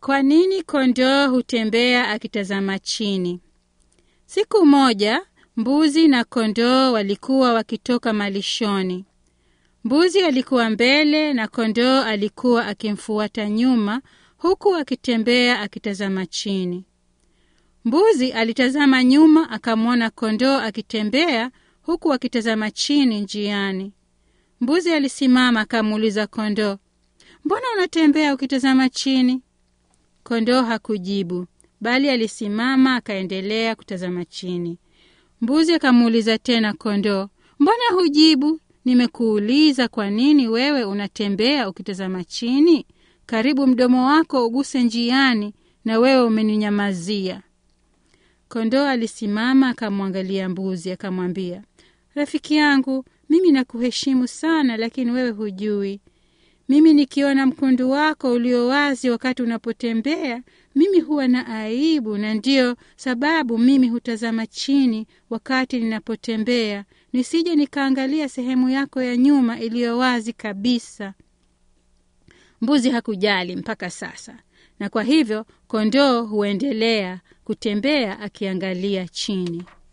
Kwa nini kondoo hutembea akitazama chini? Siku moja mbuzi na kondoo walikuwa wakitoka malishoni. Mbuzi alikuwa mbele na kondoo alikuwa akimfuata nyuma, huku akitembea akitazama chini. Mbuzi alitazama nyuma, akamwona kondoo akitembea huku akitazama chini njiani. Mbuzi alisimama akamuuliza kondoo, mbona unatembea ukitazama chini? Kondoo hakujibu, bali alisimama akaendelea kutazama chini. Mbuzi akamuuliza tena kondoo, mbona hujibu? Nimekuuliza kwa nini wewe unatembea ukitazama chini? Karibu mdomo wako uguse njiani, na wewe umeninyamazia. Kondoo alisimama akamwangalia mbuzi, akamwambia, rafiki yangu, mimi nakuheshimu sana, lakini wewe hujui. Mimi nikiona mkundu wako ulio wazi wakati unapotembea, mimi huwa na aibu, na ndiyo sababu mimi hutazama chini wakati ninapotembea, nisije nikaangalia sehemu yako ya nyuma iliyo wazi kabisa. Mbuzi hakujali mpaka sasa, na kwa hivyo kondoo huendelea kutembea akiangalia chini.